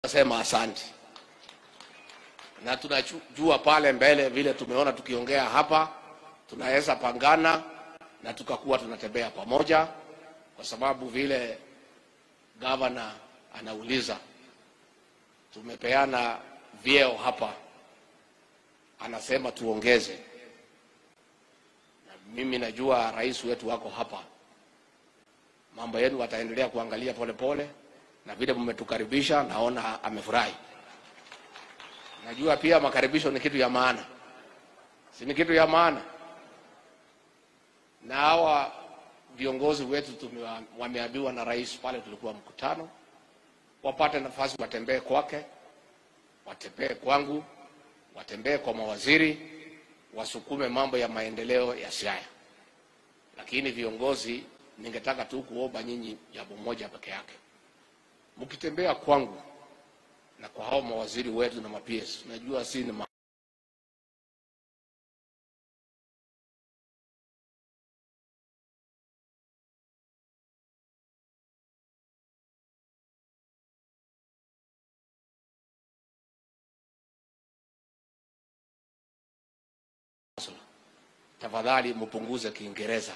Nasema asante, na tunajua pale mbele vile tumeona tukiongea hapa, tunaweza pangana na tukakuwa tunatembea pamoja, kwa sababu vile gavana anauliza, tumepeana vyeo hapa, anasema tuongeze, na mimi najua rais wetu wako hapa, mambo yenu wataendelea kuangalia polepole pole, na vile mmetukaribisha naona amefurahi. Najua pia makaribisho ni kitu ya maana, si ni kitu ya maana? Na hawa viongozi wetu tumewa- wameambiwa na rais pale tulikuwa mkutano, wapate nafasi watembee kwake, watembee kwangu, watembee kwa mawaziri, wasukume mambo ya maendeleo ya Siaya. Lakini viongozi, ningetaka tu kuomba nyinyi jambo moja peke yake mkitembea kwangu na kwa hao mawaziri wetu na ma-PS, najua si ni ma tafadhali mpunguze Kiingereza.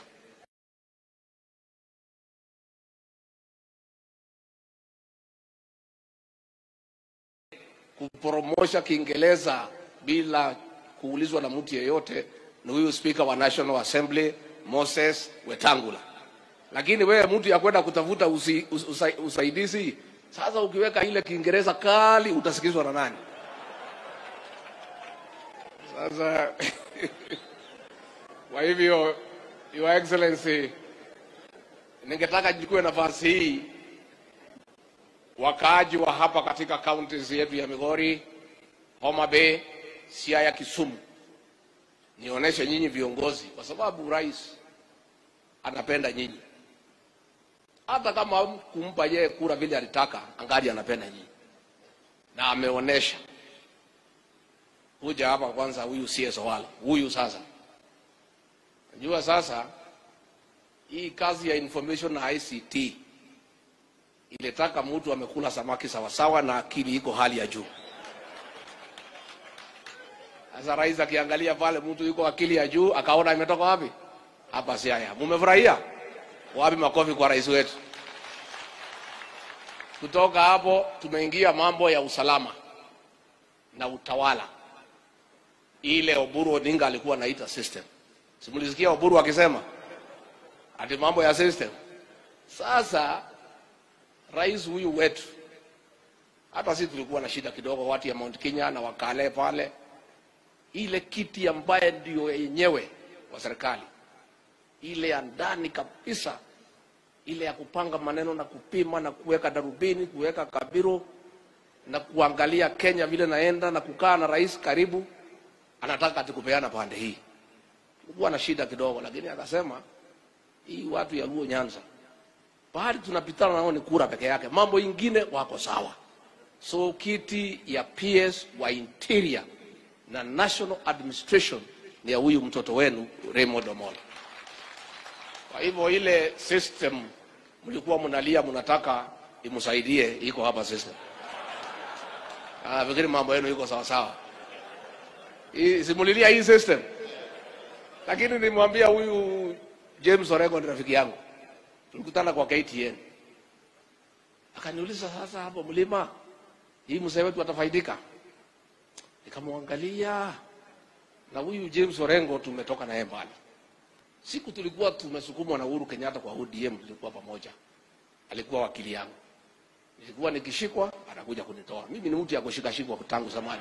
kupromosha Kiingereza bila kuulizwa na mtu yeyote ni huyu spika wa National Assembly Moses Wetangula. Lakini wewe mtu ya kwenda kutafuta usi, us, usa, usaidizi, sasa ukiweka ile Kiingereza kali utasikizwa na nani? Sasa kwa hivyo, Your Excellency, ningetaka nichukue nafasi hii wakaaji wa hapa katika kaunti yetu ya Migori, Homa Bay, Siaya, Kisumu, nionyeshe nyinyi viongozi, kwa sababu rais anapenda nyinyi. Hata kama kumpa yeye kura vile alitaka, angali anapenda nyinyi na ameonyesha. Kuja hapa kwanza, huyu CS Owalo, huyu sasa, najua sasa hii kazi ya information na ICT ilitaka mtu amekula samaki sawasawa na akili iko hali ya juu. Sasa rais akiangalia pale mtu yuko akili ya juu, akaona imetoka wapi? Hapa Siaya. Mumefurahia? Wapi makofi kwa rais wetu? Kutoka hapo tumeingia mambo ya usalama na utawala, ile Oburu Odinga alikuwa anaita system. Simulisikia Oburu akisema ati mambo ya system. Sasa rais huyu wetu, hata sisi tulikuwa na shida kidogo, watu ya Mount Kenya na wakale pale, ile kiti ambaye ndio yenyewe wa serikali, ile ya ndani kabisa, ile ya kupanga maneno na kupima na kuweka darubini, kuweka kabiro na kuangalia Kenya vile naenda na kukaa na rais karibu, anataka atikupeana pande hii. Tulikuwa na shida kidogo, lakini akasema hii watu ya Luo Nyanza pahali tunapitana nao ni kura peke yake, mambo ingine wako sawa. So kiti ya PS wa interior na national administration ni ya huyu mtoto wenu Raymond Omolo. Kwa hivyo ile system mlikuwa mnalia mnataka imsaidie, iko hapa system. Ah, fikiri mambo yenu iko sawa sawa. Hii simulilia hii system, lakini nilimwambia huyu James Orengo ni rafiki yangu tulikutana kwa KTN, akaniuliza sasa, hapo mlima hii mzee wetu atafaidika? Nikamwangalia na huyu James Orengo tumetoka naye mbali. Siku tulikuwa tumesukumwa na Uhuru Kenyatta kwa ODM, tulikuwa pamoja, alikuwa wakili yangu, nilikuwa nikishikwa anakuja kunitoa. Mimi ni mtu ya kushikashikwa tangu zamani.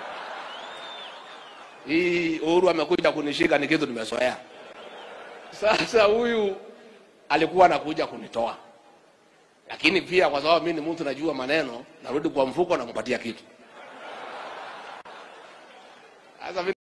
Hii Uhuru amekuja kunishika ni kitu nimezoea. Sasa huyu alikuwa anakuja kunitoa, lakini pia kwa sababu mimi ni mtu najua maneno, narudi kwa mfuko nampatia kitu. Sasa